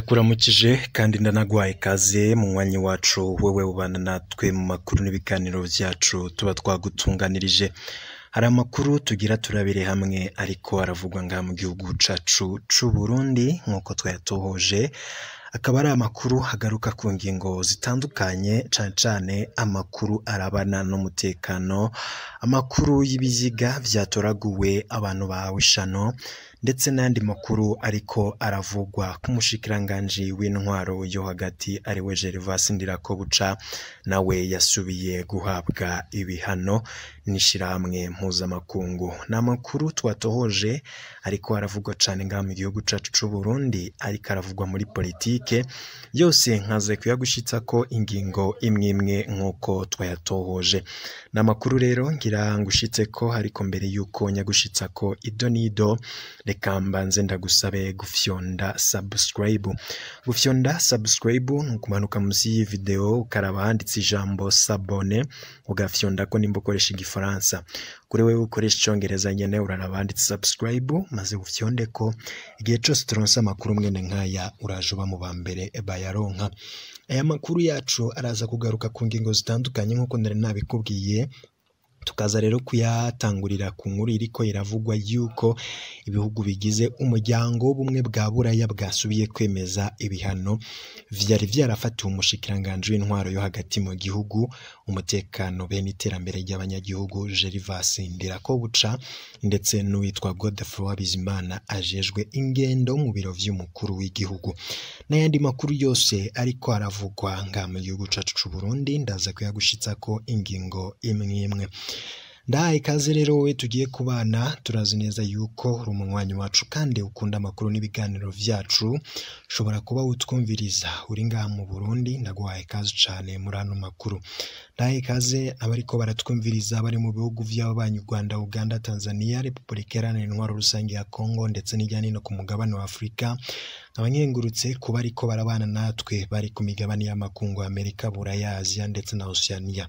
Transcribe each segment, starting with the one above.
ndakuramukije kandi ndanagwaye ikaze mu mwanya wacu wewe ubana natwe mu makuru n'ibiganiro vyacu tuba twagutunganirije hari amakuru tugira turabire hamwe ariko aravugwa ngaha mu gihugu cacu c'uburundi nk'uko twayatohoje akaba ari amakuru agaruka ku ngingo zitandukanye cane cane amakuru arabana n'umutekano amakuru y'ibiziga vyatoraguwe abantu bahawe ishano ndetse n'ayandi makuru ariko aravugwa k'umushikiranganji w'intwaro yo hagati ariwe Gervas Ndirakobuca nawe yasubiye guhabwa ibihano n'ishirahamwe mpuzamakungu ni amakuru twatohoje ariko aravugwa cane ngaha mu gihugu cacu c'Uburundi ariko aravugwa muri politike yose nkaze kuyagushitsako ingingo imwe imwe nk'uko twayatohoje ni amakuru rero ngira ngushitseko ariko mbere yuko nyagushitsako ido n'ido reka mbanze ndagusabe gufyonda subscribe gufyonda subscribe ni ukumanuka munsi y'iyi video ukaraba handitse ijambo sabone ugafyondako nimba ukoresha igifaransa kuri wewe ukoresha icongereza nyene uraraba handitse subscribe maze ufyondeko igihe cose turonse amakuru mwene nkaya uraje uba mu ba mbere bayaronka aya makuru yacu araza kugaruka ku ngingo zitandukanye nk'uko nari nabikubwiye tukaza rero kuyatangurira ku nkuru iriko iravugwa yuko ibihugu bigize umuryango w'ubumwe bwa buraya bwasubiye kwemeza ibihano vyari vyarafatiwe umushikiranganji w'intwaro yo hagati mu gihugu umutekano bene iterambere ry'abanyagihugu Gervas Ndirakobuca ndetse n'uwitwa Godefroid Bizimana ajejwe ingendo mu biro vy'umukuru w'igihugu n'ayandi makuru yose ariko aravugwa nga mu gihugu cacu c'Uburundi ndaza kuyagushitsako ingingo imwe imwe ndahaye ikaze rero wowe tugiye kubana turazi neza yuko uri umunywanyi wacu kandi ukunda amakuru n'ibiganiro vyacu ushobora kuba wutwumviriza uri ngaha mu Burundi ndaguhaye ikaze cane muri ano makuru ndahaye ikaze abariko baratwumviriza bari mu bihugu vy'ababanyi Rwanda Uganda Tanzania Repubulika Iharanira Intwaro Rusange ya Kongo ndetse n'ijya nino ku mugabane wa Afurika nkaba nkengurutse kuba ariko barabana natwe bari ku migabane y'amakungu Amerika Buraya Aziya ndetse na Oceania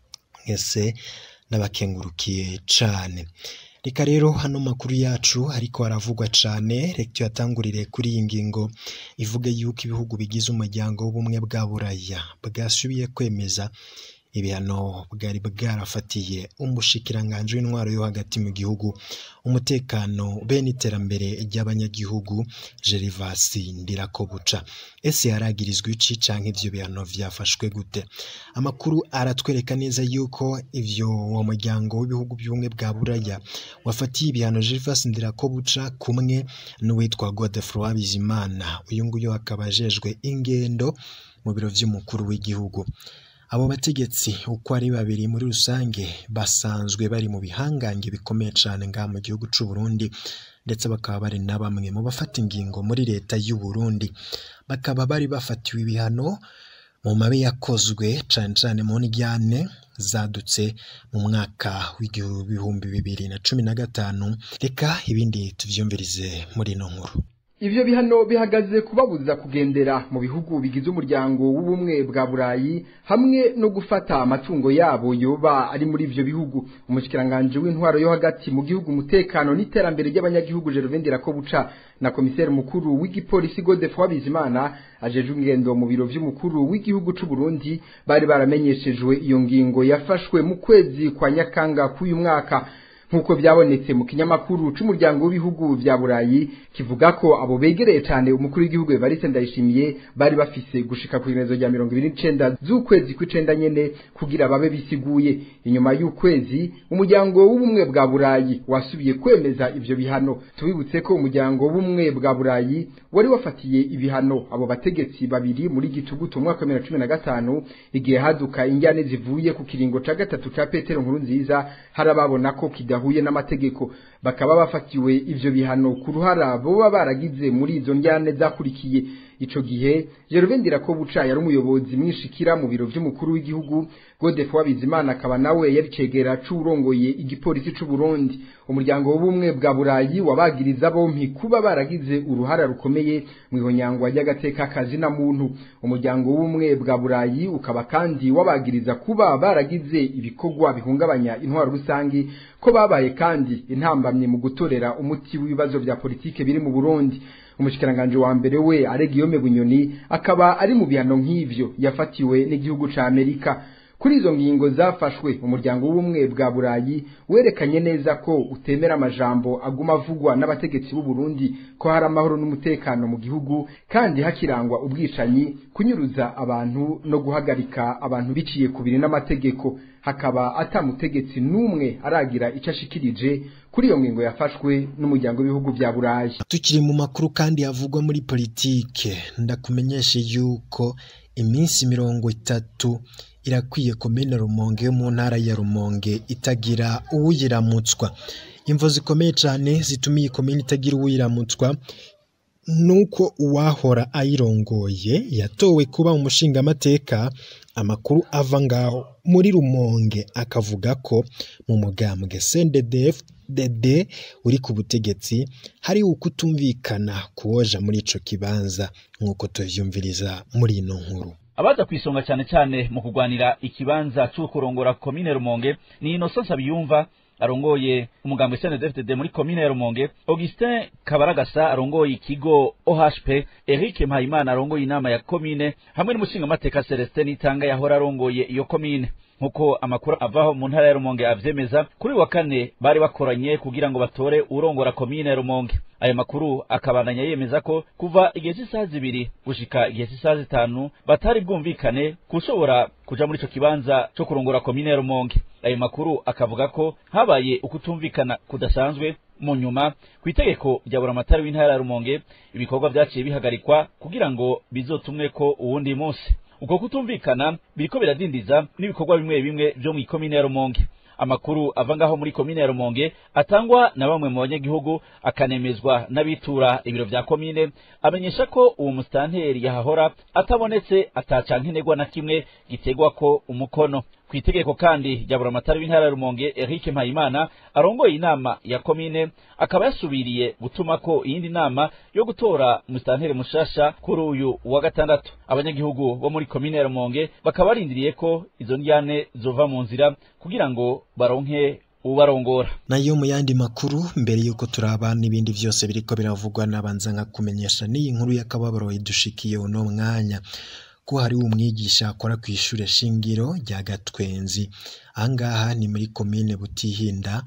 mwese n'abakengurukiye cane reka rero hano makuru yacu ariko aravugwa cane reka tuyatangurire kuri iyi ngingo ivuga yuko ibihugu bigize umuryango w'ubumwe bwa buraya bwasubiye kwemeza ibihano bwari bwarafatiye umushikiranganji w'intwaro yo hagati mu gihugu umutekano bene iterambere ry'abanyagihugu Gervas Ndirakobuca ese yaragirizwa iki canke ivyo bihano vyafashwe gute amakuru aratwereka neza yuko ivyo uwo muryango w'ibihugu by'ubumwe bwa buraya wafatiye ibihano Gervas Ndirakobuca kumwe n'uwitwa Godefroid Bizimana uyu nguyu akaba ajejwe ingendo mu biro vy'umukuru w'igihugu abo bategetsi uko ari babiri muri rusange basanzwe bari mu bihangange bikomeye cane ngaha mu gihugu c'u Burundi ndetse bakaba bari na bamwe mu bafata ingingo muri leta y'u Burundi bakaba bari bafatiwe ibihano mu mabi yakozwe cane cane mu njyane zadutse mu mwaka w'ibihumbi bibiri na cumi na gatanu reka ibindi tuvyumvirize muri ino nkuru Ivyo bihano bihagaze kubabuza kugendera mu bihugu bigize umuryango w'ubumwe bwa Burayi hamwe no gufata amatungo yabo yoba ari muri ivyo bihugu umushikiranganje w'intwaro yo hagati mu gihugu umutekano n'iterambere ry'abanyagihugu Gervais Ndirakobuca na komiseri mukuru w'igipolisi Godefroid Bizimana ajejwe ingendo mu biro vy'umukuru w'igihugu c'u Burundi bari baramenyeshejwe iyo ngingo yafashwe mu kwezi kwa Nyakanga k'uyu mwaka nk'uko byabonetse mu kinyamakuru c'umuryango w'ibihugu vya burayi kivuga ko abo begereye cane umukuru w'igihugu Evariste Ndayishimiye bari bafise gushika ku iremezo rya mirongo ibiri n'icenda z'ukwezi kw'icenda nyene kugira babe bisiguye inyuma y'ukwezi umuryango w'ubumwe bwa burayi wasubiye kwemeza ivyo bihano tubibutse ko umuryango w'ubumwe bwa burayi wari wafatiye ibihano abo bategetsi babiri muri gitugutu umwaka wa bibiri na cumi na gatanu igihe haduka injyane zivuye ku kiringo ca gatatu ca petero nkuru nziza harababona ko kida bidahuye n'amategeko bakaba bafatiwe ivyo bihano ku ruhara boba baragize muri izo njyane zakurikiye ico gihe Gervais Ndirakobuca yari umuyobozi mwishikira mu biro vy'umukuru w'igihugu Godefroid Bizimana akaba nawe yari cegera c'urongoye igipolisi c'u Burundi umuryango w'ubumwe bwa Burayi wabagiriza bompi kuba baragize uruhara rukomeye mu ihonyangwa ry'agateka kazi na muntu umuryango w'ubumwe bwa Burayi ukaba kandi wabagiriza kuba baragize ibikorwa bihungabanya intwaro rusangi ko babaye kandi intambamye mu gutorera umuti w'ibibazo vya politike biri mu Burundi umushikiranganje wa mbere we Aregiyome Bunyoni akaba ari mu bihano nk'ivyo yafatiwe n'igihugu ca Amerika kuri izo ngingo zafashwe umuryango w'ubumwe bwa burayi werekanye neza ko utemera amajambo aguma avugwa n'abategetsi b'u Burundi ko hari amahoro n'umutekano mu gihugu kandi hakirangwa ubwicanyi kunyuruza abantu no guhagarika abantu biciye ku biri n'amategeko hakaba atamutegetsi n'umwe aragira icyo ashikirije kuri iyo ngingo yafashwe n'umuryango w'ibihugu bya burayi tukiri mu makuru kandi havugwa muri politike ndakumenyeshe yuko iminsi mirongo itatu irakwiye komine rumonge yo mu ntara ya rumonge itagira uwuyiramutswa imvo zikomeye cyane zituma iyi komine itagira uwuyiramutswa nuko uwahora ayirongoye yatowe kuba umushingamateka amakuru ava ngaho muri rumonge akavuga ko mu mugambwe CNDD-FDD uri ku butegetsi hari ukutumvikana kuwoja muri ico kibanza nk'uko tuvyumviriza muri ino nkuru abaza kwisonga cyane cyane mu kugwanira ikibanza cyo kurongora komine Rumonge ni Innocence Abiyumva arongoye umugambwe CNDD-FDD muri komine ya Rumonge Augustin Kabaragasa arongoye ikigo OHP Eric Mpayimana arongoye inama ya komine hamwe n'umushingamateka Celestin Nitanga yahora arongoye iyo komine nkuko amakuru avaho mu ntara ya Rumonge avyemeza kuri wa kane bari bakoranye kugira ngo batore urongora komine ya Rumonge ayo makuru akabandanya yemeza ko kuva igihe cy'isaha zibiri gushika igihe cy'isaha zitanu batari bwumvikane kushobora kuja muri ico kibanza co kurongora komine ya Rumonge ayo makuru akavuga ko habaye ukutumvikana kudasanzwe mu nyuma ku itegeko rya buramatari w'intara ya Rumonge ibikorwa vyaciye bihagarikwa kugira ngo bizotumwe ko uwundi munsi uko kutumvikana biriko biradindiza n'ibikorwa bimwe bimwe vyo mu ikomine ya Rumonge amakuru ava ngaho muri komine ya Rumonge atangwa na bamwe mu banyagihugu akanemezwa n'abitura ibiro vya komine amenyesha ko uwo mustanteri yahahora atabonetse atacankenegwa na kimwe gitegwa ko umukono ku itegeko kandi rya buramatari w'intara ya Rumonge Eric Mpayimana arongoye inama ya komine akaba yasubiriye gutuma ko iyindi nama yo gutora mustanteri mushasha kuri uyu wa gatandatu abanyagihugu bo muri komine ya Rumonge bakaba barindiriye ko izo njyane zova mu nzira kugira ngo baronke ubarongora nayo mu yandi makuru mbere yuko turaba n'ibindi byose biriko biravugwa nabanza nka kumenyesha n'iyi nkuru y'akababaro idushikiye uno mwanya ko hari umwigisha akora ku ishure shingiro rya Gatwenzi ahangaha ni muri komine Butihinda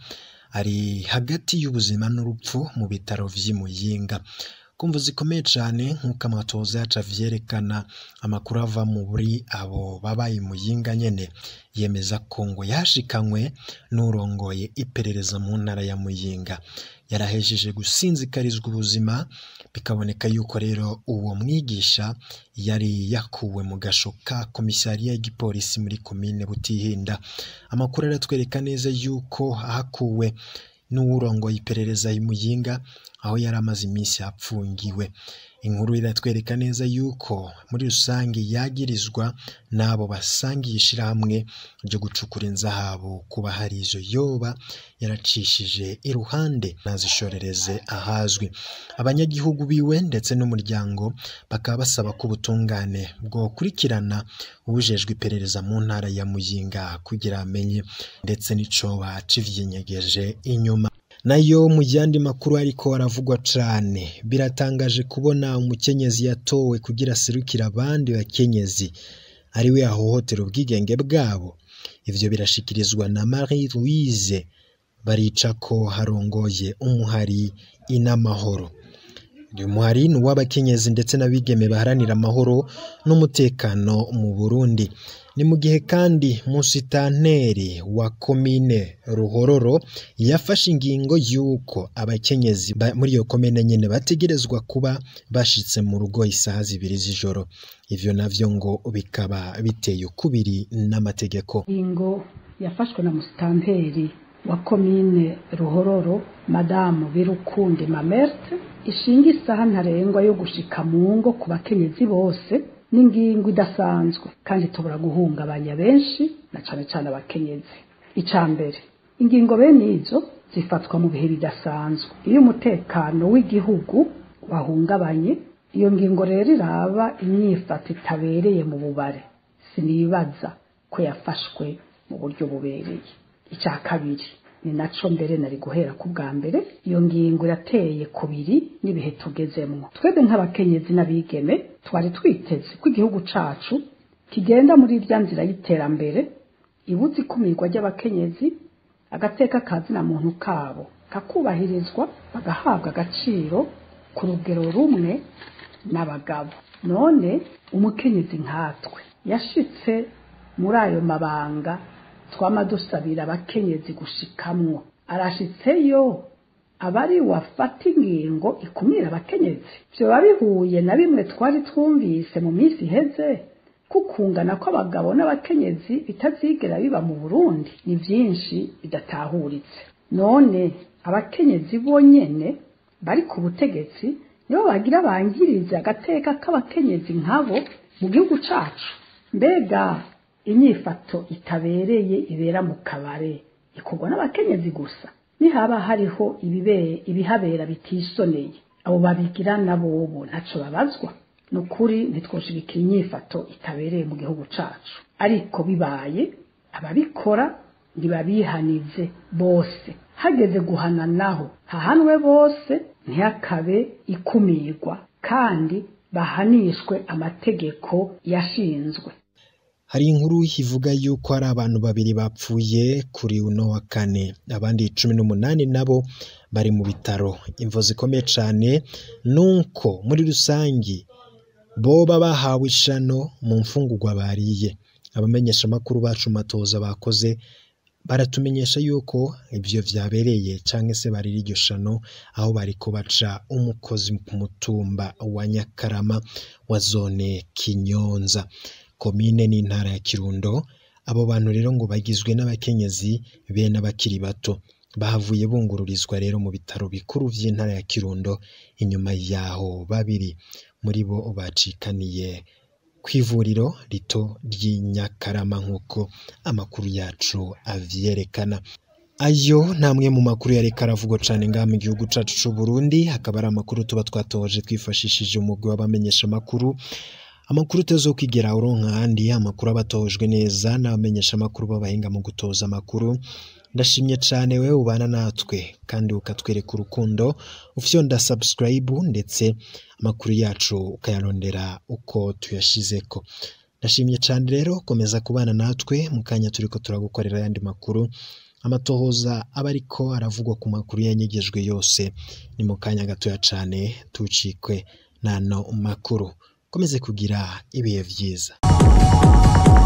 ari hagati y'ubuzima n'urupfu mu bitaro vy'Imuyinga kumva zikomeye cyane nk'uko amatoza yacu avyerekana amakuru ava muri abo babaye muyinga nyene yemeza ko ngo yashikanywe n'urongoye iperereza mu ntara ya muyinga yarahejeje gusinzikarizwa ubuzima bikaboneka yuko rero uwo mwigisha yari yakuwe mu gasho ka komisariya y'igipolisi muri komine butihinda amakuru aratwereka neza yuko hakuwe n'uwurongoye iperereza y'imuyinga aho yari amaze iminsi apfungiwe inkuru iratwereka neza yuko muri rusange yagirizwa n'abo basangiye ishirahamwe ryo gucukura inzahabu kuba hari izo yoba yaracishije iruhande nazishorereze ahazwi abanyagihugu biwe ndetse n'umuryango bakaba basaba ko ubutungane bwokurikirana ubujejwe iperereza mu ntara ya muyinga kugira amenye ndetse n'icoba civyenyegeje inyuma nayo mu yandi makuru ariko aravugwa cane biratangaje kubona umukenyezi yatowe kugira aserukire abandi bakenyezi ariwe ahohotera ubwigenge bwabo ivyo birashikirizwa na Marie Louise barica ko harongoye umuhari inamahoro uyu muhari ni uw'abakenyezi ndetse n'abigeme baharanira amahoro n'umutekano mu Burundi ni mu gihe kandi musitanteri wa komine ruhororo yafashe ingingo y'uko abakenyezi muri iyo komine nyine bategerezwa kuba bashitse mu rugo isaha zibiri z'ijoro ivyo navyo ngo bikaba biteye ukubiri n'amategeko ingingo yafashwe na musitanteri wa komine ruhororo madamu birukundi mamerte ishinga isaha ntarengwa yo gushika mu ngo ku bakenyezi bose n'ingingo idasanzwe kandi tubura guhungabanya benshi na cane cane abakenyezi ica mbere ingingo bene izo zifatwa mu bihe bidasanzwe iyo umutekano w'igihugu wahungabanye iyo ngingo rero iraba imyifato itabereye mu bubare sinibaza ko yafashwe mu buryo bubereye icya kabiri ni naco mbere nari guhera ku bwa mbere iyo ngingo irateye kubiri n'ibihe tugezemwo twebwe nk'abakenyezi n'abigeme twari twiteze ko igihugu cacu kigenda muri irya nzira y'iterambere ibuze ikumirwa ry'abakenyezi agateka kazina muntu kabo kakubahirizwa bagahabwa agaciro ku rugero rumwe n'abagabo none umukenyezi nkatwe yashitse muri ayo mabanga twama dusabira abakenyezi gushikamwo arashitseyo abari wafata ingingo ikumira abakenyezi vyoba bihuye na bimwe twari twumvise mu minsi iheze kukungana kw'abagabo n'abakenyezi bitazigera biba mu Burundi ni vyinshi bidatahuritse none abakenyezi bonyene bari ku butegetsi nibo bagira bangirize agateka k'abakenyezi nkabo mu gihugu cacu mbega inyifato itabereye ibera mu kabare ikorwa n'abakenyezi gusa nihaba hariho ibibere ibihabera bitisoneye abo babigira nabobo ntaco babazwa ni ukuri ntitwoshigikira inyifato itabereye mu gihugu cacu ariko bibaye ababikora ntibabihanize bose hageze guhana naho hahanwe bose ntihakabe ikumirwa kandi bahanishwe amategeko yashinzwe hari inkuru ivuga yuko hari abantu babiri bapfuye kuri uno wa kane abandi cumi n'umunani nabo bari mu bitaro imvo zikomeye cyane nuko muri rusange boba bahawe ishano mu mfungurwa bariye abamenyesha amakuru bacu matoza bakoze baratumenyesha yuko ibyo byabereye cyangwa se barira iryo shano aho bari baca umukozi ku mutumba wa nyakarama wa zone kinyonza komine n'intara ya kirundo abo bantu rero ngo bagizwe n'abakenyezi be n'abakiri bato bahavuye bungururizwa rero mu bitaro bikuru by'intara ya kirundo inyuma yaho babiri muri bo bacikaniye ku ivuriro rito ry'i nyakarama nk'uko amakuru yacu avyerekana ayo namwe mu makuru yareka aravugwa cyane ngaha mu gihugu cacu c'u Burundi hakaba ari amakuru tuba twatoje twifashishije umugwi w'abamenyesha amakuru amakuru utezo kwigera uronka ahandi amakuru aba atojwe neza n'abamenyesha amakuru b'abahinga mu gutoza amakuru ndashimye cyane wewe ubana natwe kandi ukatwereka urukundo ufyonda subscribe ndetse amakuru yacu ukayarondera uko tuyashizeko ndashimye cyane rero komeza kubana natwe mu kanya turiko turagukorera ayandi makuru amatohoza aba ariko aravugwa ku makuru yanyegejwe yose ni mu kanya gatoya cyane tucikwe n'ano makuru komeze kugira ibihe byiza